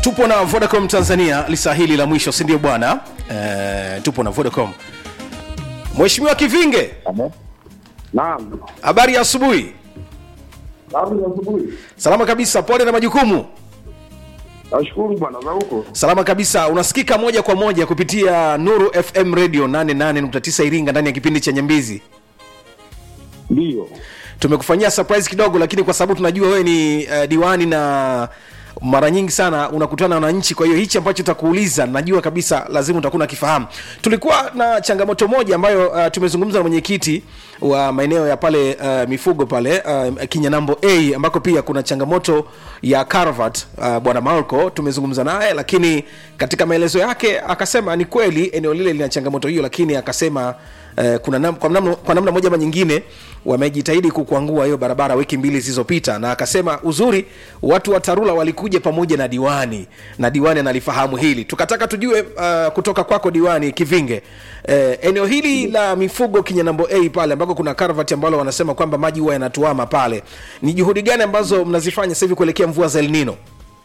tupo na vodacom tanzania lisa hili la mwisho sindio bwana e, tupo na vodacom mheshimiwa kivinge Naam. habari ya asubuhi Habari za asubuhi. salama kabisa pole na majukumu Nashukuru bwana za huko. salama kabisa unasikika moja kwa moja kupitia nuru fm radio 88.9 iringa ndani ya kipindi cha nyambizi Ndio. tumekufanyia surprise kidogo lakini kwa sababu tunajua wewe ni uh, diwani na mara nyingi sana unakutana na wananchi kwa hiyo hichi ambacho takuuliza najua kabisa lazima utakuwa nakifahamu tulikuwa na changamoto moja ambayo uh, tumezungumza na mwenyekiti wa maeneo ya pale uh, mifugo pale uh, kinyanambo a ambako pia kuna changamoto ya carvat uh, bwana malco tumezungumza naye lakini katika maelezo yake akasema ni kweli eneo lile lina changamoto hiyo lakini akasema Uh, kuna nam, kwa, namna, kwa namna moja ama nyingine wamejitahidi kukwangua hiyo barabara wiki mbili zilizopita na akasema uzuri watu wa tarura walikuja pamoja na diwani na diwani analifahamu hili tukataka tujue uh, kutoka kwako diwani kivinge uh, eneo hili la mifugo kinyanambo a pale ambako kuna karvat ambalo wanasema kwamba maji huwa yanatuama pale ni juhudi gani ambazo mnazifanya sasa hivi kuelekea mvua za elnino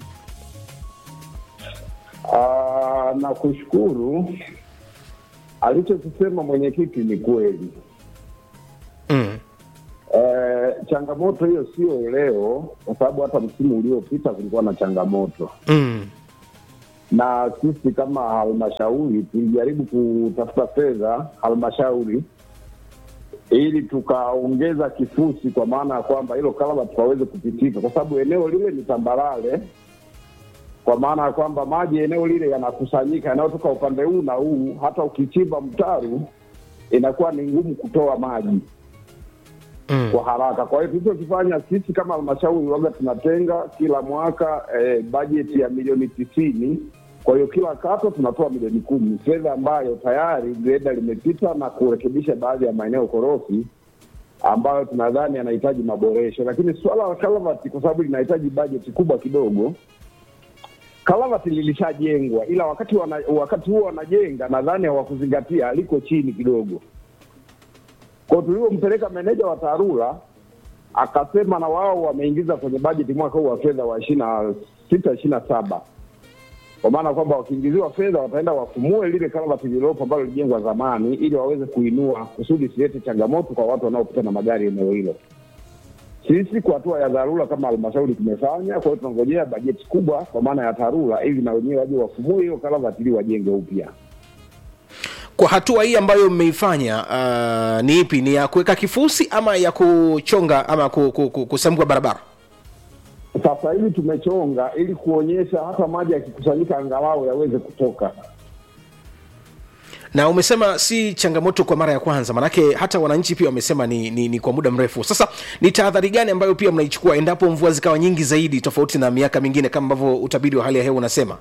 Ah, na kushukuru alichokisema mwenyekiti ni kweli. mm. Eh, changamoto hiyo sio leo, kwa sababu hata msimu uliopita kulikuwa na changamoto, Mm. na sisi kama halmashauri tulijaribu kutafuta fedha halmashauri ili tukaongeza kifusi, kwa maana ya kwamba hilo kalaba tukaweze kupitika, kwa sababu eneo lile ni tambarare kwa maana ya kwamba maji eneo lile yanakusanyika yanayotoka upande huu na huu. Hata ukichimba mtaru inakuwa ni ngumu kutoa maji Mm. kwa haraka. Kwa hiyo tulichokifanya sisi kama halmashauri, waga tunatenga kila mwaka eh, bajeti ya milioni tisini. Kwa hiyo kila kata tunatoa milioni kumi, fedha ambayo tayari greda limepita na kurekebisha baadhi ya maeneo korofi ambayo tunadhani yanahitaji maboresho, lakini suala la kalavati kwa sababu linahitaji bajeti kubwa kidogo kalavati lilishajengwa ila wakati wana, wakati huo wanajenga nadhani hawakuzingatia liko chini kidogo kwao tulivyompeleka meneja wa tarura akasema na wao wameingiza kwenye bajeti mwaka huu wa fedha wa ishiri na sita ishiri na saba kwa maana kwamba wakiingiziwa fedha wataenda wafumue lile kalavati lililopo ambalo lilijengwa zamani ili waweze kuinua kusudi isilete changamoto kwa watu wanaopita na magari eneo hilo sisi kwa hatua ya dharura kama halmashauri tumefanya. Kwa hiyo tunangojea bajeti kubwa kwa maana ya TARURA ili na wenyewe waje wafumue hiyo karavati ili wajenge upya. kwa hatua hii ambayo mmeifanya uh, ni ipi ni ya kuweka kifusi ama ya kuchonga ama ku, ku, ku, kusambua barabara Sasa hivi tumechonga ili kuonyesha hata maji yakikusanyika angalau yaweze kutoka. na umesema si changamoto kwa mara ya kwanza manake hata wananchi pia wamesema ni, ni, ni kwa muda mrefu sasa ni tahadhari gani ambayo pia mnaichukua endapo mvua zikawa nyingi zaidi tofauti na miaka mingine kama ambavyo utabiri wa hali ya hewa unasema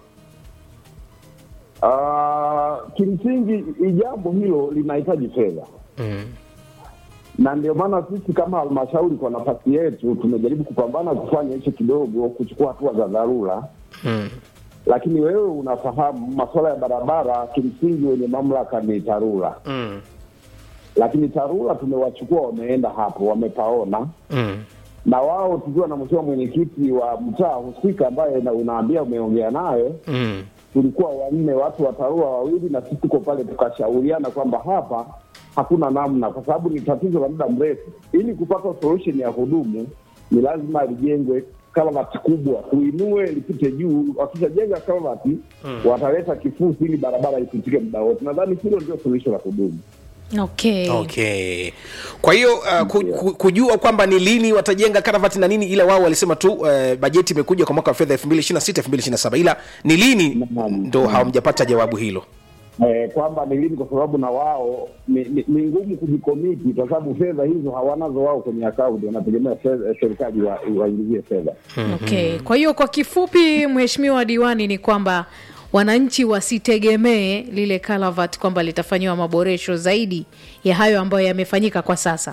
Uh, kimsingi jambo hilo linahitaji fedha mm. na ndio maana sisi kama halmashauri kwa nafasi yetu tumejaribu kupambana kufanya hicho kidogo, kuchukua hatua za dharura Mm. lakini wewe unafahamu masuala ya barabara, kimsingi wenye mamlaka ni TARURA, Mm. lakini TARURA tumewachukua wameenda hapo, wamepaona Mm. na wao tukiwa na mheshimiwa mwenyekiti wa mtaa husika ambaye na unaambia umeongea naye, Mm. tulikuwa wanne, watu wa TARURA wawili na sisi tuko pale, tukashauriana kwamba hapa hakuna namna, kwa sababu ni tatizo la muda mrefu. Ili kupata solution ya kudumu, ni lazima lijengwe kalavati kubwa, tuinue lipite juu. Wakishajenga kalavati wataleta kifusi ili barabara ipitike muda wote. Nadhani hilo ndio suluhisho la kudumu. okay. okay kwa hiyo uh, ku, ku, kujua kwamba ni lini watajenga karavati na nini ila wao walisema tu uh, bajeti imekuja kwa mwaka wa fedha 2026 2027 ila ni lini Naam. ndo hawamjapata jawabu hilo eh, kwamba ni lini, kwa sababu na wao ni, ni, ni ngumu kujikomiti kwa sababu fedha hizo hawanazo wao kwenye akaunti, wanategemea fedha- serikali wa- waingizie fedha. Okay. Kwa hiyo kwa kifupi, mheshimiwa diwani, ni kwamba wananchi wasitegemee lile kalavat kwamba litafanyiwa maboresho zaidi ya hayo ambayo yamefanyika kwa sasa.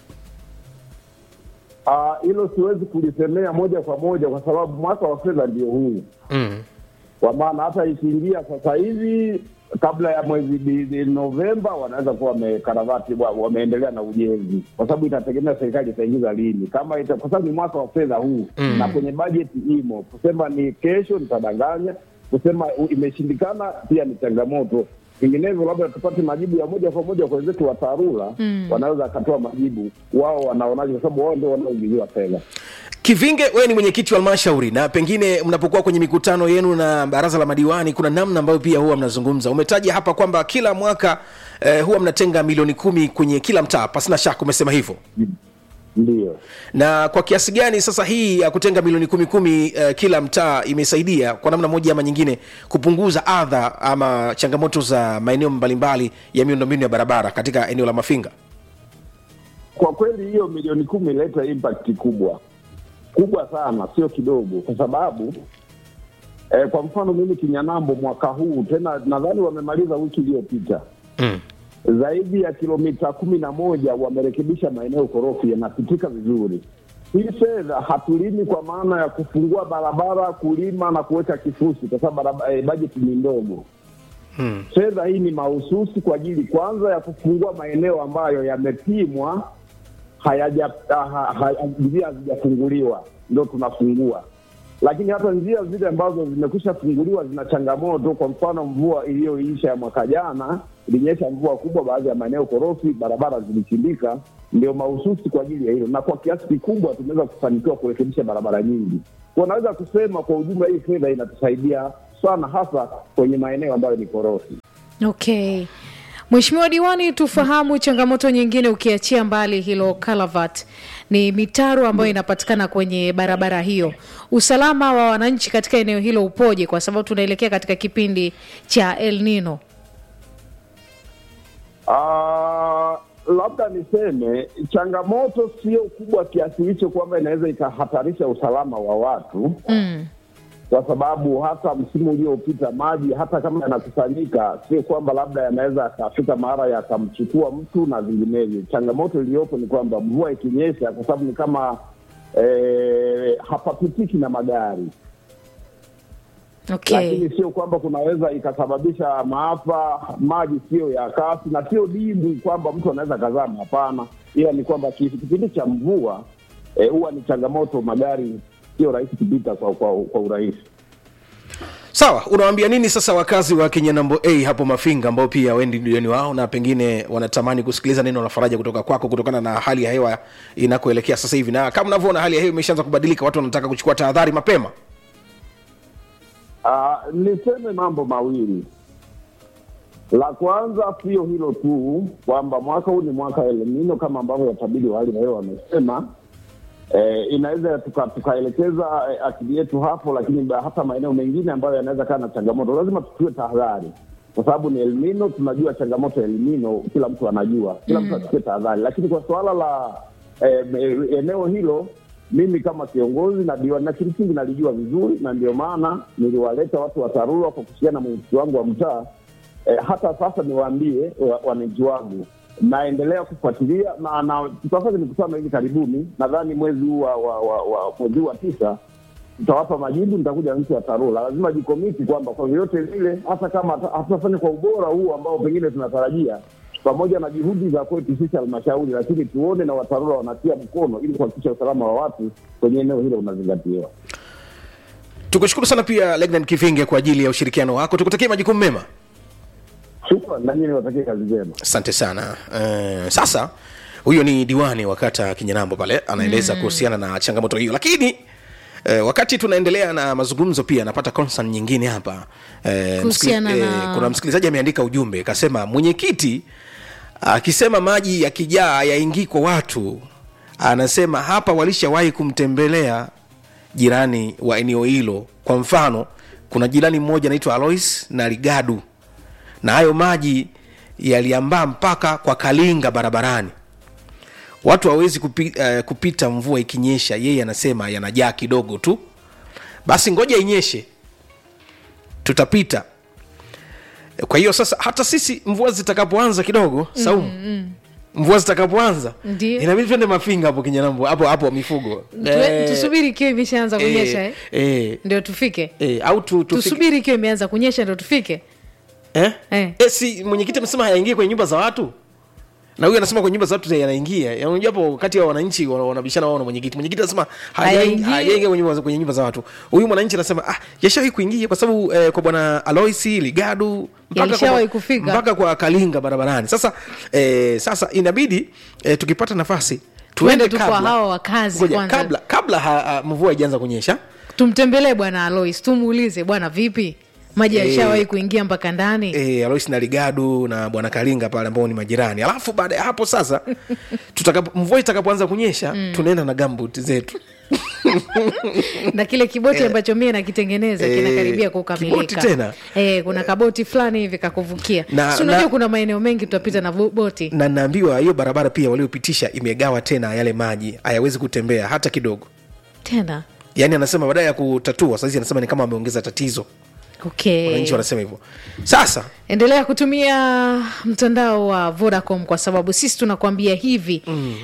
Ah, Hilo siwezi kulisemea moja kwa moja kwa sababu mwaka wa fedha ndio huu, mm. kwa maana hata ikiingia sasa hivi kabla ya mwezi di- di- Novemba wanaweza kuwa wamekaravati wa- wameendelea na ujenzi, kwa sababu itategemea serikali itaingiza lini, kama ita, kwa sababu ni mwaka wa fedha huu mm. na kwenye bajeti imo. Kusema ni kesho nitadanganya, kusema u- imeshindikana pia ni changamoto. Vinginevyo labda tupate majibu ya moja kwa moja kwa wenzetu wa TARURA mm. wanaweza akatoa majibu wao wanaonaje, kwa sababu wao ndio wanaoingiziwa fedha. kivinge wewe ni mwenyekiti wa halmashauri na pengine mnapokuwa kwenye mikutano yenu na baraza la madiwani kuna namna ambayo pia huwa mnazungumza umetaja hapa kwamba kila mwaka eh, huwa mnatenga milioni kumi kwenye kila mtaa pasina shaka umesema hivyo Ndio. na kwa kiasi gani sasa hii ya kutenga milioni kumi kumi uh, kila mtaa imesaidia kwa namna moja ama nyingine kupunguza adha ama changamoto za maeneo mbalimbali ya miundombinu ya barabara katika eneo la mafinga Kwa kweli hiyo milioni kumi ileta impact kubwa kubwa sana, sio kidogo, kwa sababu eh, kwa mfano mimi Kinyanambo mwaka huu tena nadhani wamemaliza wiki iliyopita mm. zaidi ya kilomita kumi na moja wamerekebisha maeneo korofi yanapitika vizuri. Hii fedha hatulimi kwa maana ya kufungua barabara, kulima na kuweka kifusi, kwa sababu baraba- eh, bajeti ni ndogo. Hmm. Fedha hii ni mahususi kwa ajili kwanza ya kufungua maeneo ambayo yamepimwa hayaja ha- ha- njia hazijafunguliwa, ndo tunafungua. Lakini hata njia zile ambazo zimekwisha funguliwa zina changamoto. Kwa mfano, mvua iliyoisha ya mwaka jana ilinyesha mvua kubwa, baadhi ya maeneo korofi, barabara zilichimbika, ndio mahususi kwa ajili ya hilo, na kwa kiasi kikubwa tumeweza kufanikiwa kurekebisha barabara nyingi. Kwa naweza kusema kwa ujumla, hii fedha inatusaidia sana, hasa kwenye maeneo ambayo ni korofi. okay Mheshimiwa Diwani, tufahamu changamoto nyingine, ukiachia mbali hilo Kalavat, ni mitaro ambayo inapatikana kwenye barabara hiyo. Usalama wa wananchi katika eneo hilo upoje? Kwa sababu tunaelekea katika kipindi cha El Nino. Ah, labda niseme changamoto sio kubwa kiasi hicho kwamba inaweza ikahatarisha usalama wa watu Mm. kwa sababu hata msimu uliopita maji hata kama yanakusanyika, sio kwamba labda yanaweza yakafika mara yakamchukua mtu na vinginevyo. Changamoto iliyopo ni kwamba mvua ikinyesha, kwa sababu ni kama eh, hapapitiki na magari Okay. lakini sio kwamba kunaweza ikasababisha maafa. Maji sio ya kasi na sio dimbwi kwamba mtu anaweza kazama, hapana, ila ni kwamba ki- kipindi cha mvua eh, huwa ni changamoto, magari sio rahisi kupita kwa, kwa, kwa urahisi. sawa unawaambia nini sasa wakazi wa kinyanambo a hapo mafinga ambao pia wendi diwani wao na pengine wanatamani kusikiliza neno la faraja kutoka kwako kutokana na hali ya hewa inakoelekea sasa hivi na kama unavyoona hali ya hewa imeshaanza kubadilika watu wanataka kuchukua tahadhari mapema Ah, niseme mambo mawili. La kwanza sio hilo tu kwamba mwaka huu ni mwaka El Nino kama ambavyo watabiri wa hali ya hewa wamesema. Eh, inaweza tuka- tukaelekeza eh, akili yetu hapo, lakini ba- hata maeneo mengine ambayo yanaweza kaa na changamoto, lazima tuchukue tahadhari, kwa sababu ni El Nino. Tunajua changamoto ya El Nino, kila mtu anajua, kila mtu achukue tahadhari. Lakini kwa suala la eh, me- eneo hilo mimi kama kiongozi na diwani na kimsingi nalijua vizuri, na ndio maana niliwaleta watu wa TARURA kwa kushirikiana na mwenyekiti wangu wa mtaa. Eh, hata sasa niwaambie wa- wananchi wangu, naendelea kufuatilia na, na tutafanya mikutano hivi karibuni, nadhani mwezi huu wa, wa, wa, wa mwezi huu wa tisa tutawapa majibu. Nitakuja na mtu wa TARURA, lazima jikomiti kwamba kwa vyovyote vile, hata kama hata- hatutafanya kwa ubora huu ambao pengine tunatarajia pamoja na juhudi za kwetu sisi halmashauri, lakini tuone na watarura wanatia mkono ili kuhakikisha usalama wa watu kwenye eneo hilo unazingatiwa. tukushukuru sana pia legnan kivinge kwa ajili ya ushirikiano wako tukutakie majukumu mema Shukran, na nyinyi niwatakie kazi njema. asante sana uh, sasa huyo ni diwani wa kata kinyanambo pale anaeleza mm. kuhusiana na changamoto hiyo lakini Uh, wakati tunaendelea na mazungumzo pia napata concern nyingine hapa uh, Kuhusiana na- kuna msikilizaji ameandika ujumbe akasema mwenyekiti akisema maji yakijaa yaingii kwa watu anasema hapa walishawahi kumtembelea jirani wa eneo hilo kwa mfano kuna jirani mmoja anaitwa alois na ligadu na hayo maji yaliambaa mpaka kwa kalinga barabarani watu hawawezi kupi, uh, kupita mvua ikinyesha yeye anasema yanajaa kidogo tu basi ngoja inyeshe tutapita kwa hiyo sasa hata sisi mvua zitakapoanza kidogo saumu mm, mm. mvua zitakapoanza Ndio. inabidi twende mafinga hapo kinyanambo hapo hapo mifugo Tue- tusubiri ikiwa imeshaanza kunyesha eh? eh, ndio tufike eh, au tu, tufike- tusubiri ikiwa imeanza kunyesha ndio tufike eh? Eh. Eh, si mwenyekiti amesema hayaingie kwenye nyumba za watu na huyu anasema kwenye nyumba za watu yanaingia Ya, unajua hapo kati ya wananchi wana- wanabishana wao na mwenyekiti mwenyekiti anasema Hayaingii. hayaingia kwenye nyumba za- kwenye nyumba za watu huyu mwananchi anasema ah yashawahi kuingia kwa sababu eh, kwa bwana aloisi ligadu mpaka Yalishawahi kwa, kufika. mpaka kwa kalinga barabarani sasa eh, sasa inabidi eh, tukipata nafasi Tuende tuende tu kwa kabla- hawa wakazi Ngoja, kwanza. kabla kabla ha, ha, mvua haijaanza kunyesha tumtembelee bwana alois tumuulize bwana vipi maji Eh. yalishawahi kuingia mpaka ndani e, alois na ligadu na bwana kalinga pale ambao ni majirani alafu baada ya hapo sasa tutakapo, mvua itakapoanza kunyesha mm. tunaenda na gambut zetu na kile kiboti ambacho mie nakitengeneza Eh, kinakaribia kiboti kukamilika tena? eh, kuna kaboti fulani hivi kakuvukia Na- si unajua na- kuna maeneo mengi tutapita na vo- boti na naambiwa hiyo barabara pia waliopitisha imegawa tena yale maji hayawezi kutembea hata kidogo tena yaani anasema baadaye ya kutatua sahizi anasema ni kama ameongeza tatizo okay wananchi wanasema hivyo sasa endelea kutumia mtandao wa vodacom kwa sababu sisi tunakuambia hivi mm.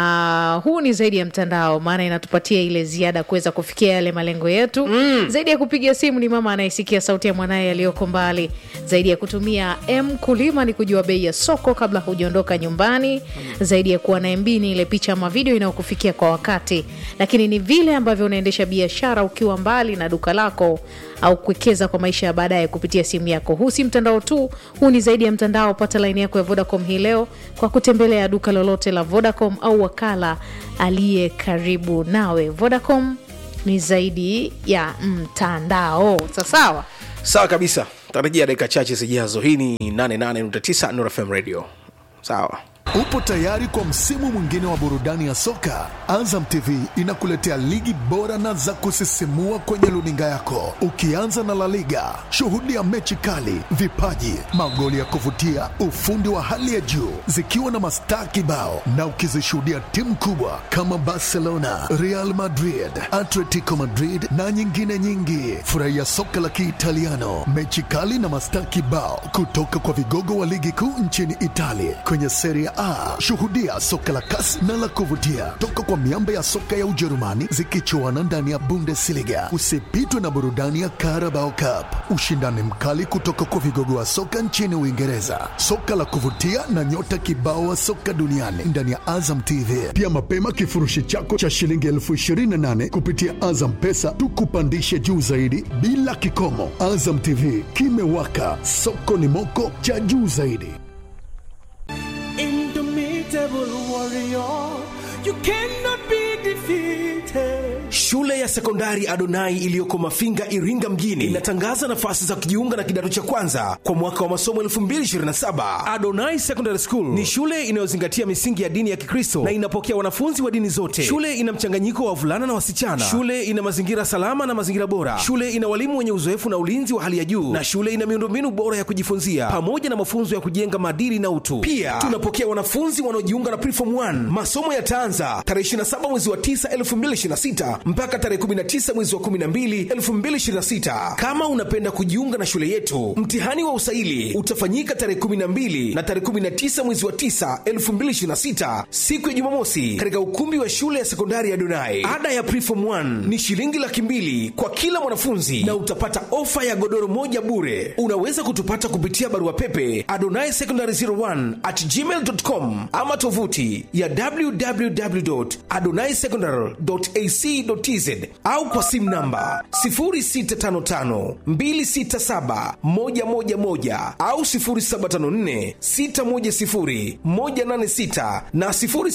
na huu ni zaidi ya mtandao maana inatupatia ile ziada kuweza kufikia yale malengo yetu mm. zaidi ya kupiga simu ni mama anayesikia sauti ya mwanaye aliyoko mbali zaidi ya kutumia m kulima ni kujua bei ya soko kabla hujaondoka nyumbani mm. zaidi ya kuwa na mb ni ile picha ama video inayokufikia kwa wakati lakini ni vile ambavyo unaendesha biashara ukiwa mbali na duka lako au kuwekeza kwa maisha ya baadaye kupitia simu yako. Huu si mtandao tu, huu ni zaidi ya mtandao. Pata laini yako ya Vodacom hii leo kwa kutembelea duka lolote la Vodacom au wakala aliye karibu nawe. Vodacom ni zaidi ya mtandao. Sasawa. sawa kabisa tarajia dakika chache zijazo hii ni 88.9 Nuru FM radio sawa Upo tayari kwa msimu mwingine wa burudani ya soka? Azam TV inakuletea ligi bora na za kusisimua kwenye luninga yako, ukianza na La Liga. Shuhudia mechi kali, vipaji, magoli ya kuvutia, ufundi wa hali ya juu, zikiwa na mastaa kibao, na ukizishuhudia timu kubwa kama Barcelona, Real Madrid, Atletico Madrid na nyingine nyingi. Furahia soka la Kiitaliano, mechi kali na mastaa kibao kutoka kwa vigogo wa ligi kuu nchini Italia kwenye Serie A. Shuhudia soka la kasi na la kuvutia toka kwa miamba ya soka ya Ujerumani zikichuana ndani ya Bundesliga. Usipitwe na burudani ya Carabao Cup, ushindani mkali kutoka kwa vigogo wa soka nchini Uingereza, soka la kuvutia na nyota kibao wa soka duniani ndani ya Azam TV. Pia mapema kifurushi chako cha shilingi elfu ishirini na nane kupitia Azam Pesa tukupandishe juu zaidi bila kikomo. Azam TV kimewaka, soko ni moko cha juu zaidi. Indomitable warrior, you cannot be defeated. Shule ya sekondari Adonai iliyoko Mafinga, Iringa mjini inatangaza nafasi za kujiunga na kidato cha kwanza kwa mwaka wa masomo 2027. Adonai Secondary School ni shule inayozingatia misingi ya dini ya Kikristo na inapokea wanafunzi wa dini zote. Shule ina mchanganyiko wa wavulana na wasichana. Shule ina mazingira salama na mazingira bora. Shule ina walimu wenye uzoefu na ulinzi wa hali ya juu, na shule ina miundombinu bora ya kujifunzia pamoja na mafunzo ya kujenga maadili na utu. Pia tunapokea wanafunzi wanaojiunga na Preform 1. Masomo yataanza tarehe 27 mwezi wa 9 2026 mpaka tarehe 19 mwezi wa 12 2026. Kama unapenda kujiunga na shule yetu, mtihani wa usaili utafanyika tarehe 12 na tarehe 19 mwezi wa 9 2026, siku ya Jumamosi, katika ukumbi wa shule ya sekondari ya Donai. Ada ya Preform 1 ni shilingi laki mbili kwa kila mwanafunzi na utapata ofa ya godoro moja bure. Unaweza kutupata kupitia barua pepe adonai secondary 01 at gmail.com ama tovuti ya www.adonaisecondary.ac.tz au kwa simu namba 0655267111 au 0754610186 na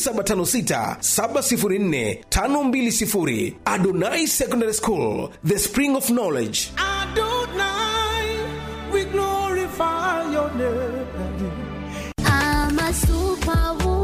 0756704520. Adonai Secondary School, the spring of knowledge. Adonai, we glorify your name. I'm a superwoman.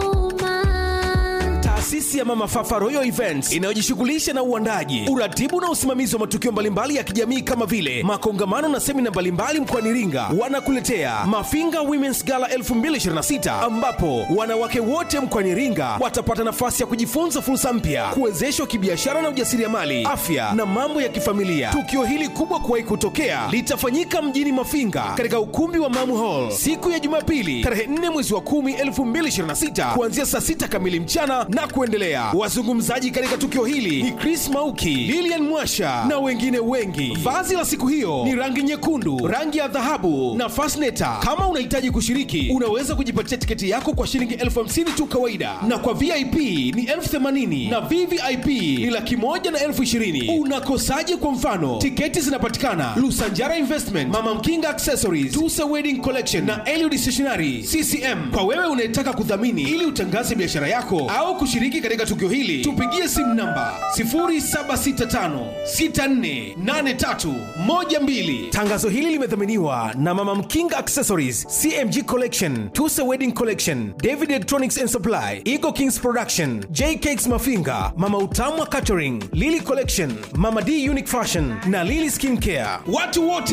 Taasisi ya Mama Fafa Royal Events inayojishughulisha na uandaji, uratibu na usimamizi wa matukio mbalimbali ya kijamii kama vile makongamano na semina mbalimbali mkoani Iringa, wanakuletea Mafinga Women's Gala 2026 ambapo wanawake wote mkoani Iringa watapata nafasi ya kujifunza fursa mpya, kuwezeshwa kibiashara na ujasiriamali, afya na mambo ya kifamilia. Tukio hili kubwa kuwahi kutokea litafanyika mjini Mafinga katika ukumbi wa Mamu Hall siku ya Jumapili tarehe 4 mwezi wa 10 2026 kuanzia saa 6 kamili mchana na kuendelea. kuendelea. Wazungumzaji katika tukio hili ni Chris Mauki, Lilian Mwasha na wengine wengi. Vazi la siku hiyo ni rangi nyekundu, rangi ya dhahabu na fasneta. Kama unahitaji kushiriki, unaweza kujipatia tiketi yako kwa shilingi elfu hamsini tu kawaida, na kwa VIP ni elfu themanini na VVIP ni laki moja na elfu ishirini. Unakosaje? Kwa mfano, tiketi zinapatikana Lusanjara Investment, Mama Mkinga Accessories, Tusa Wedding Collection na Eliud Stationery CCM. Kwa wewe unayetaka kudhamini ili utangaze biashara yako au kushiriki katika tukio hili, tupigie simu namba 0765648312. Tangazo hili limedhaminiwa na Mama Mkinga Accessories, CMG Collection, Tusa Wedding Collection, David Electronics and Supply, Eagle Kings Production, J Cakes Mafinga, Mama Utamwa Catering, Lily Collection, Mama D Unique Fashion na Lily Skin Care. Watu wote